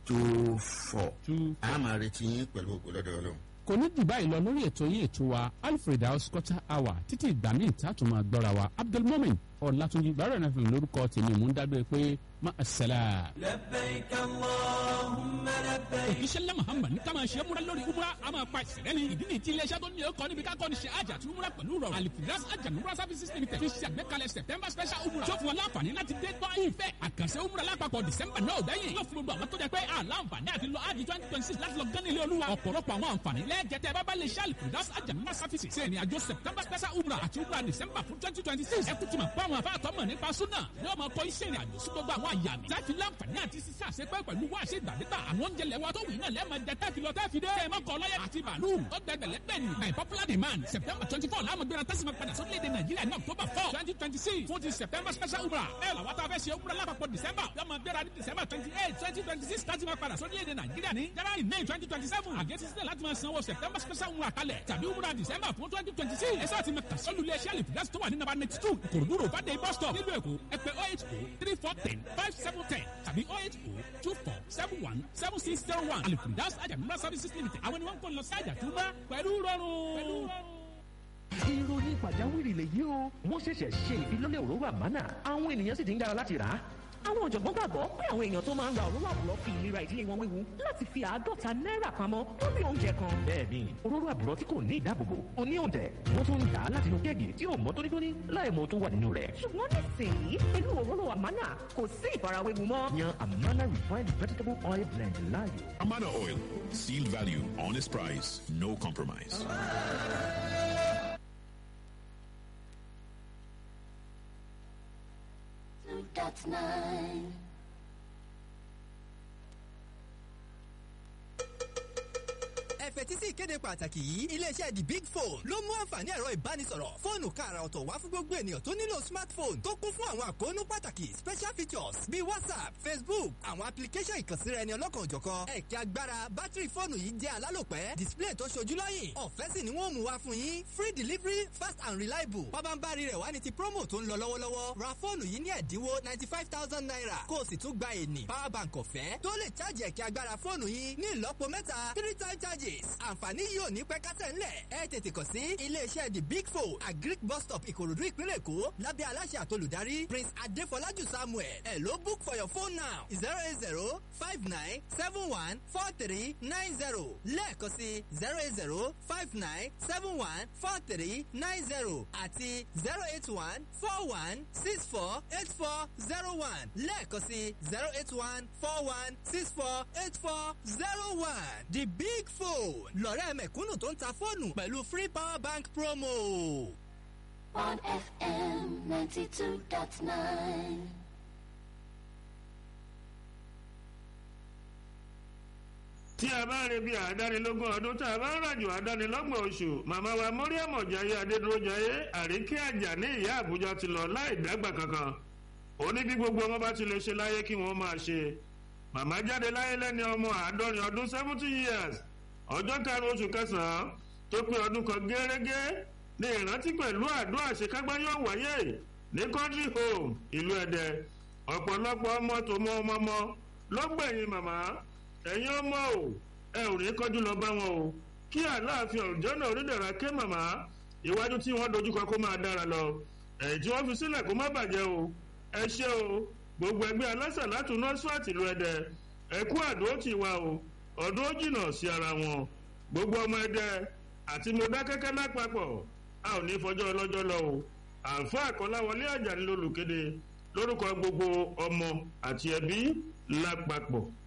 two four two a máa retí yín pẹ̀lú ògo lọ́dọ̀ ọlọ́run. kò ní jù báyìí lọ lórí ètò yín ètò wa alfred house quarter hour títí ìgbà míì tá a tún máa gbọ́ra wa abdulmomin ọ̀làtúnjì gbàrọ̀ náà fi lórúkọ tèmi mú ń dágbére pé má a sẹ́la. لبيك اللهم لبيك òkìṣẹ́lẹ̀ muhammad ní ká máa ṣe múra lórí umra a máa pa ìṣẹ̀lẹ̀ ní ìdí nìyí tí iléeṣẹ́ tó ní ọkọ̀ níbi ká kọ́ ni ṣe àjà àti umra pẹ̀lú rọrùn alifiras àjà umra services limited fi ṣe àgbékalẹ̀ september special umra tó fún wọn láǹfààní láti dé gbọ́ ìfẹ́ àkànṣe umra lápapọ̀ december náà gbẹ̀yìn yóò fún gbogbo àwọn tó jẹ pé àlàǹfààní àti lọ ájì twenty twenty six láti lọ gán nílé olúwa ọ̀pọ̀lọpọ̀ àwọn àǹfààní lẹ́ẹ̀jẹ̀tẹ̀ bábá lè ṣe alifiras àjà umra services ṣe ìrìn àjò september special umra àti umra december fún twenty twenty six ẹ kú ti mọ̀ pé àwọn afáàtọ́ mọ̀ nípa súnà ni wọ́n máa kọ́ iṣẹ́ ìrìn àjò sí gbogbo àwọn àyà mi láti láǹfààní àti sísá àṣepẹ́ pẹ̀lú wá àṣẹ ìgbàdégbà àwọn oúnjẹ lẹ́wọ́ tó wù náà lẹ́ẹ̀ma jẹ tẹ́ẹ̀fì lọ tẹ́ẹ̀fì dé. ẹ má kọ lọ́yẹ̀ àti bàálù tó gbẹgbẹ̀lẹ́ bẹ́ẹ̀ ni by popular demand september twenty four láàmú gbéra tẹ́sí ma padà sórílẹ̀-èdè nàìjíríà ní october four twenty twenty six fún ti september special umra ẹ làwọn tá a fẹ́ ṣe umra lápapọ̀ december yóò máa gbéra ní december twenty eight twenty twenty six láti máa padà sórílẹ̀-èdè nàìjíríà ní january may twenty twenty seven àgẹ́sí sílẹ̀ láti máa sanwó september special umra kalẹ̀ tàbí umra december fún twenty twenty six ẹ sáà ti máa kà sọ́lù iléeṣẹ́ àlèfíàsì tó wà ní nàbà ninety two ìkòròdú road fàdé bus stop nílùú èkó ẹ pè oh eight oh three four ten five seven ten tàbí oh eight oh two four seven one seven six zero one àlèfíàsì àjàmúra services limited àwọn ni wọ́n ń kó lọ sí àjàtúmá pẹ̀lú rọrùn. ìròyìn pàjáwìrì lèyí o wọ́n ṣẹ̀ṣẹ̀ ṣe ìfilọ́lẹ̀ òróró àmánà àwọn ènìyàn sì ti ń dára láti rà á. àwọn ọ̀jọ̀gbọ́n gbàgbọ́ pé àwọn èèyàn tó máa ń ra òróró àbúrò fi ìlera ìdílé wọn wéwu láti fi àádọ́ta náírà pamọ́ lórí oúnjẹ kan. bẹ́ẹ̀ni òróró àbúrò tí kò ní ìdáàbòbò ó ní òǹtẹ̀ wọ́n tún ń dà á látinú kéèkì tí ò mọ́ tónítóní láì mọ tó wà nínú rẹ̀. ṣùgbọ́n nísìnyí pẹ̀lú òróró àmánà kò sí ìfarawéwu mọ́. yan amana refined vegetable oil blend láàyò. Amana Oil. Seal value, honest price, no compromise. Two dot nine. ẹ fetí sí ìkéde pàtàkì yìí iléeṣẹ́ the big phone ló mú àǹfààní ẹ̀rọ ìbánisọ̀rọ̀ fóònù káàrà ọ̀tọ̀ wá fún gbogbo ènìyàn tó nílò smartphone tó kún fún àwọn àkóónú pàtàkì special features bíi whatsapp facebook àwọn application ìkànsíra ẹni ọlọ́kan òjọ̀kan ẹ̀kẹ́ agbára bátìrì fóònù yìí jẹ́ alálòpẹ́ display tó ṣojú lọ́yìn ọ̀fẹ́ sì ni wọ́n mú wá fún yín free delivery fast and reliable pabambari rẹ̀ wá ní ti promo tó ń lọ lọ́wọ́lọ́wọ́ ra fóònù yìí ní ẹ̀dínwó ninety five thousand naira kó o sì tún gba ènì power bank ọ̀fẹ́ tó lè charge ẹ̀kẹ́ agbára fóònù yín ní ìlọ́po mẹ́ta three time charges àǹfààní yìí ò ní pẹ́ kásẹ̀ ńlẹ̀ ẹ tètè kàn sí iléeṣẹ́ the big four agric bus stop ìkòròdú ìpínlẹ̀ èkó lábẹ́ aláṣẹ àtolùdarí prince adéfọlájú samuel ẹ ló book for your phone now zero eight zero five nine seven one four three nine zero lẹ́ẹ̀kan sí zero eight zero five nine seven one four three nine zero àti zero eight one four one six four eight four zero one lẹ́ẹ̀kan sí zero eight one four one six four eight four zero one the big phone lọ́rẹ́ mẹ̀kúnnù tó ń ta fóònù pẹ̀lú free power bank promo. One FM ninety two dot nine. tí a bá rí bí àdánilógún ọdún tá a bá ń ràjò àdánilọ́gbọ̀n oṣù màmá wa mọ́ríàmù ọ̀jáyé adédúrójayé àríkí àjà ní ìyá àbújá ti lọ láì dágbà kankan ó ní bí gbogbo ọmọ bá ti lè ṣe láyé kí wọ́n máa ṣe màmá jáde láyé lẹ́ni ọmọ àádọ́rin ọdún seventy years ọjọ́ karùn-ún oṣù kẹsàn-án tó pé ọdún kan gẹ́rẹ́gẹ́ ní ìrántí pẹ̀lú àdó àṣekágbá yóò wáyé ní country home ìlú ẹ̀dẹ̀ ọ̀pọ̀lọpọ̀ ọmọ tó mọ ọmọ ọmọ ló gbẹ̀yìn màmá ẹ̀yin ọmọ o ẹ ò ní kọjú lọ bá wọn o kí àláàfin ọ̀jọ́ náà onídàra ké màmá iwájú tí wọ́n dojúkọ kó máa dára lọ ẹ̀yìn tí wọ́n fi sílẹ̀ kó má bàjẹ́ o ẹ ṣé o gbogbo ẹgbẹ́ aláṣà látún nọ́sífàtì ìlú ẹ̀dẹ ẹ kú àdó tì wá o ọdún ó jìnnà sí ara wọn gbogbo ọmọ ẹ̀dẹ àti mọ̀dákẹ́kẹ́ lápapọ̀ a ò ní fọjọ́ ọlọ́jọ́ lọ o àǹfà àkọláwọlé àjàní lolùkéde lórúkọ gbogbo ọmọ àti ẹbí lápapọ̀